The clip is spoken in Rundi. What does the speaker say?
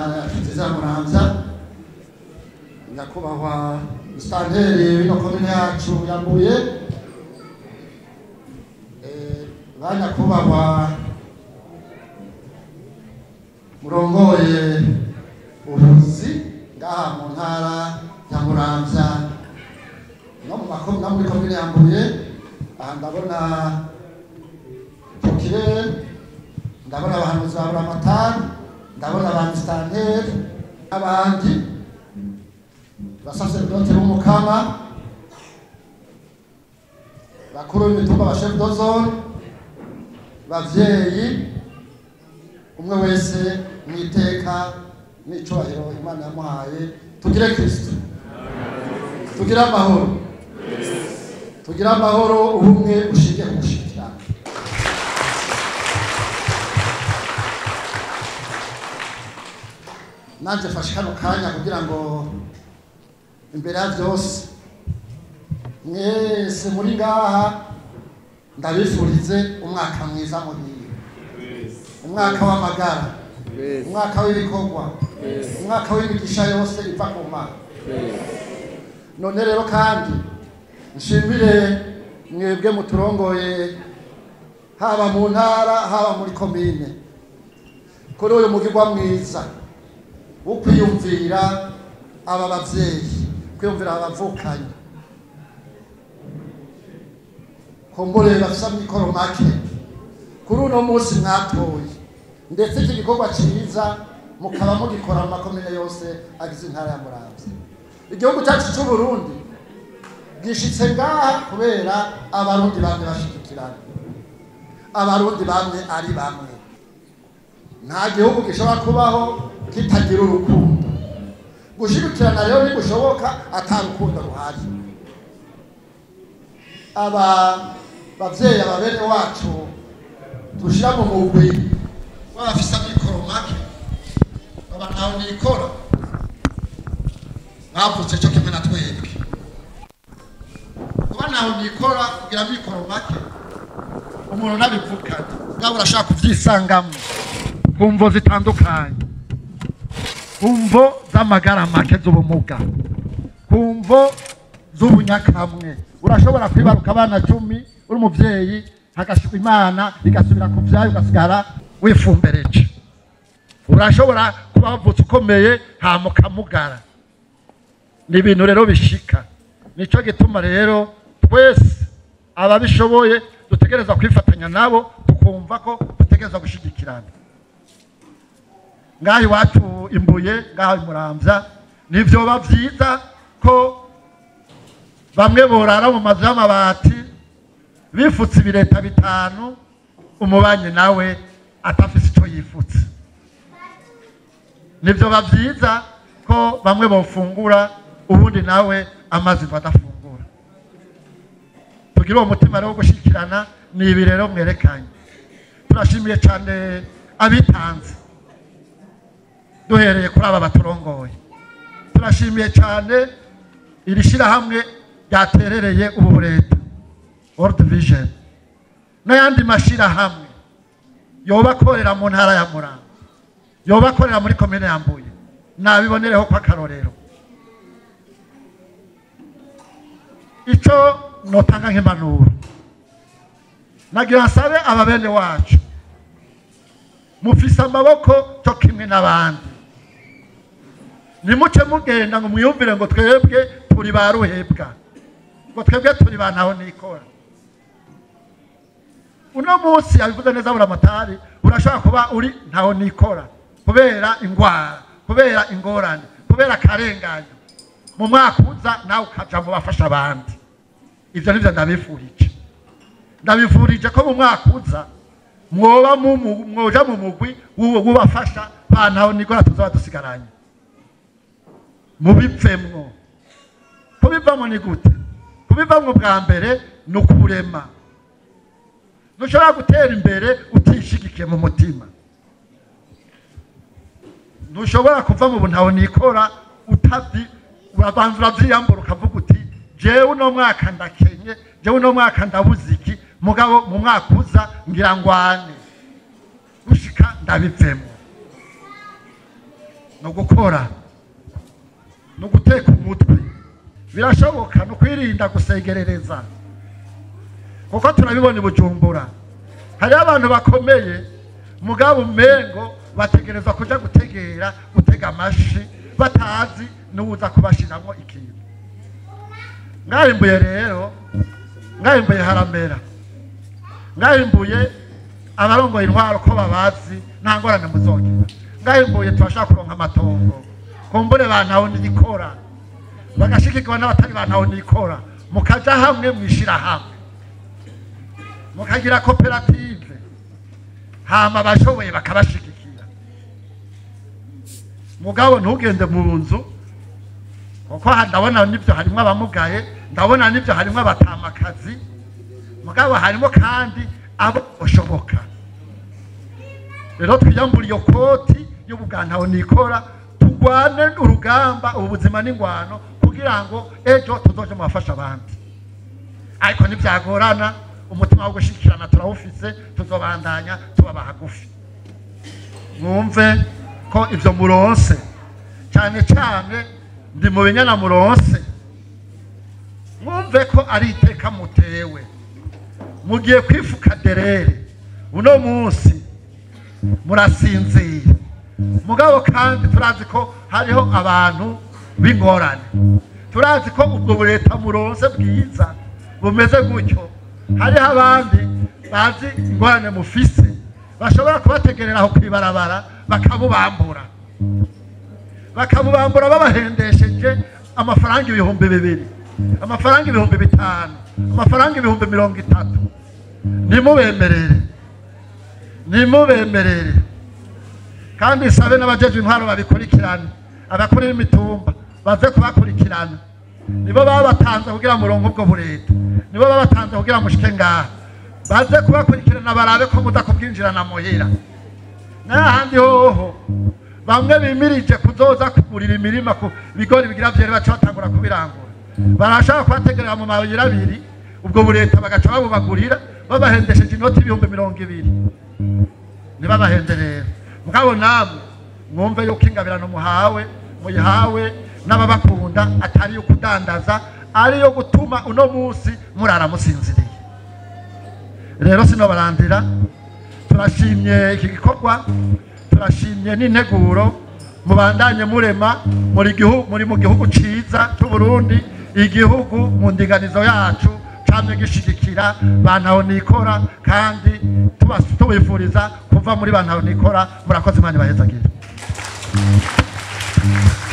ntara yacu nziza ya muramvya nyakubahwa sitanteri w'ino komine yacu yambuye Eh, ba nyakubahwa murongoye ubuzi ngaha mu ntara ya muramvya no mu makomine no muri komine yambuye aha ndabona tukire ndabona abahanuzi ba buramatari ndabona ba misitanteri n'abandi basaseredoti b'umukama bakuru b'imitumba ba shefu dozone bavyeyi umwe wese mu iteka n'icubahiro imana yamuhaye tugire kristo tugire amahoro tugire amahoro ubumwe bushingiye ku gushikirana nanje fashe kano kanya kugira ngo imbere ya byose mwese muri ngaha ndabifurize umwaka mwiza muhire umwaka w'amagara umwaka w'ibikorwa umwaka w'imigisha yose iva ku mana none rero kandi nshimire mwebwe muturongoye haba mu ntara haba muri komine kuri uyu mugirwa mwiza wo kwiyumvira aba bavyeyi kwiyumvira aba bavukanye kumbure bafise amikoro make kuri uno munsi mwatoye ndetse iki gikorwa ciza mukaba mugikora mu makomine yose agize intara ya muramvya igihugu cyacu c'u Burundi gishitse ngaha kubera abarundi bamwe bashigikirana abarundi bamwe ari bamwe nta gihugu gishobora kubaho kitagira urukundo gushigikirana rero ntigushoboka ata rukundo ruhari aba bavyeyi aba bene wacu dushira mu mugwi w'abafise amikoro make baba ntawe nikora bavutse cyo kimwe na twebwe kuba ntawe nikora kugira amikoro make umuntu nabivukanye bwaba urashaka kuvyisangamo ku mvo zitandukanye ku mvo z'amagara make z'ubumuga ku mvo z'ubunyakamwe urashobora kwibaruka abana cumi uri umuvyeyi hagashika imana igasubira ku vyayo ugasigara wifumbereje urashobora kuba wavutse ukomeye hama ukamugara ni ibintu rero bishika nico gituma rero twese ababishoboye dutegereza kwifatanya nabo tukumva ko dutegereza gushigikirana ngaha iwacu imbuye ngaha imuramvya nivyoba vyiza ko bamwe borara mu mazu y'amabati bifutse ibireta bitanu umubanyi nawe atafise ico yifutse nivyoba vyiza ko bamwe bofungura ubundi nawe amazi ngo adafungura tugire uwo mutima rero wo gushikirana ni ibi rero mwerekanye turashimiye cyane abitanze duhereye kuri aba baturongoye turashimiye cyane iri shyirahamwe ryaterereye ubu leta world vision n'ayandi mashyirahamwe yoba akorera mu ntara ya muranga yoba akorera muri komine ya mbuye nabibonereho ko akarorero icyo notanga nk'impanuro nagira nsabe aba bene wacu mufise amaboko cyo kimwe n'abandi nimuce mugenda ngo mwiyumvire ngo twebwe turi ba ruhebwa ngo twebwe turi ba ntaho nikora uno munsi yabivuze neza buramatari urashobora kuba uri ntaho nikora kubera ingwara kubera ingorane kubera akarenganyo mu mwaka uza nawe ukaja mu bafasha abandi ivyo nivyo ndabifurije ndabifurije ko mu mwaka uza mwoba mu- mwoja mu mugwi w'uwo wubafasha bantaho nikora tuzaba dusigaranye mubivemwo kubivamwo ni gute kubivamwo bwa mbere ni ukurema ntushobora gutera imbere utishigikiye mu mutima ntushobora kuva mu buntaho nikora utazi urabanza uravyiyambura ukavuga uti jewe uno mwaka ndakenye jewe uno mwaka ndabuze iki mugabo mu mwaka uza ngira ngwane gushika ndabivemo ni ugukora ni uguteka umutwe birashoboka ni ukwirinda gusegerereza kuko turabibona i bujumbura hariho abantu bakomeye mugabo umengo bategerezwa kuja gutegera gutega amashi batazi n'uwuza kubashiramwo ikintu ngahimbuye rero ngahimbuye haramera ngahimbuye abarongoye intwaro ko babazi nta ngorane muzogira ngahimbuye turashaka kuronka amatongo kumbure bantaho niyikora bagashigikirwa n'abatari bantaho niyikora mukaja hamwe mwishira hamwe mukagira koperative hama abashoboye bakabashigikira mugabo ntugende mu nzu kuko aha ndabona n'ibyo harimo abamugaye ndabona n'ibyo harimo abatamakazi mugabo harimo kandi abo bashoboka rero twiyambura iyo koti y'ubugantaho nikora turwane urugamba ubu buzima n'ingwano kugira ngo ejo tuzoje mu bafasha abandi ariko ntibyagorana umutima wo gushikirana turawufise tuzobandanya tubaba hagufi mwumve ko ibyo muronse cyane cyane ndi mu binyana muronse mwumve ko ari iteka mutewe mugiye kwifuka derere uno munsi murasinzira mugabo kandi turazi ko hariho abantu b'ingorane turazi ko ubwo bureta muronse bwiza bumeze gutyo hariho abandi bazi ingorane mufise bashobora kubategerera aho kwibarabara bakabubambura bakabubambura babahendesheje amafaranga ibihumbi bibiri amafaranga ibihumbi bitanu amafaranga ibihumbi mirongo itatu nimubemerere nimubemerere kandi sabe n'abajeje intwaro babikurikirane abakuru b'imitumba baze kubakurikirana nibo baba batanze kugira murongo ubwo bureta nibo baba batanze kugira mushike ngaha baze kubakurikirana barabe ko muza kubwinjirana muhira n'ahandi hoho bamwe bimirije kuzoza kugurira imirima ku bigori bigira vyere baca batangura kubirangura barashaka kubategerera mu mayira abiri ubwo bureta bagaca babubagurira babahendesheje inoti ibihumbi mirongo ibiri ntibabahenderera mugabo namwe mwumve yuko ingabirano muhawe muyihawe n'ababakunda atari yo kudandaza ari yo gutuma uno munsi murara musinziriye rero sinobarandira turashimye iki gikorwa turashimye n'integuro mubandanye murema muri gihugu muri mu gihugu ciza cy'u Burundi igihugu mu ndinganizo yacu camye gishigikira bantaho nikora kandi tubas- tubifuriza kuva muri bantaho nikora murakoze imana ibahezagire